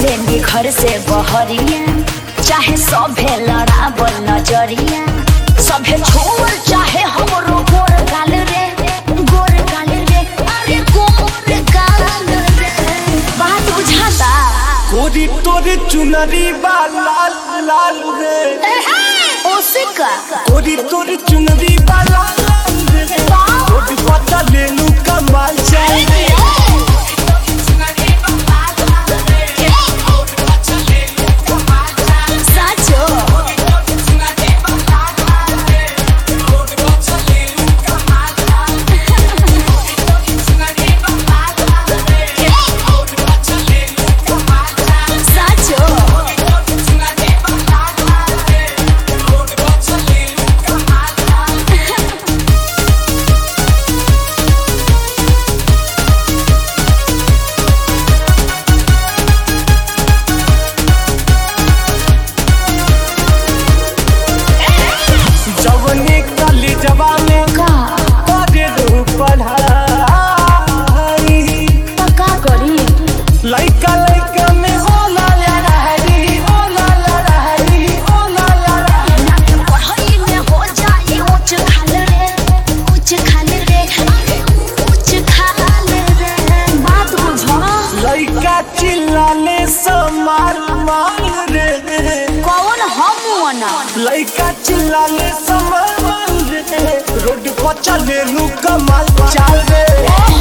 से निखर से बहरिया चाहे सभे लड़ाबल नजरिया सभे छोड़ चाहे हमरो गोर गाल रे गोर गाल रे अरे गोर गाल रे बात बुझाता कोरी तोरे चुनरी बा लाल लाल रे ओसे का कोरी तोरे चुनरी बा लाल लाल रे रोड पता ले लू कमाल चल रे साचो साचो जवने कली जवाने का करे रू पढ़ाई का करी लइका लइका में होला लड़ाई होला लड़ाई होला लड़ाई पढ़ाई में हो जाए ऊंच खाल रे ऊंच खाल रे अरे ऊंच खाल रे बात बुझो लइका चिल्लाले समार मार रे कौन हम वना लइका चिल्लाले समार मार रे रोड पर चले लू कमाल चाल रे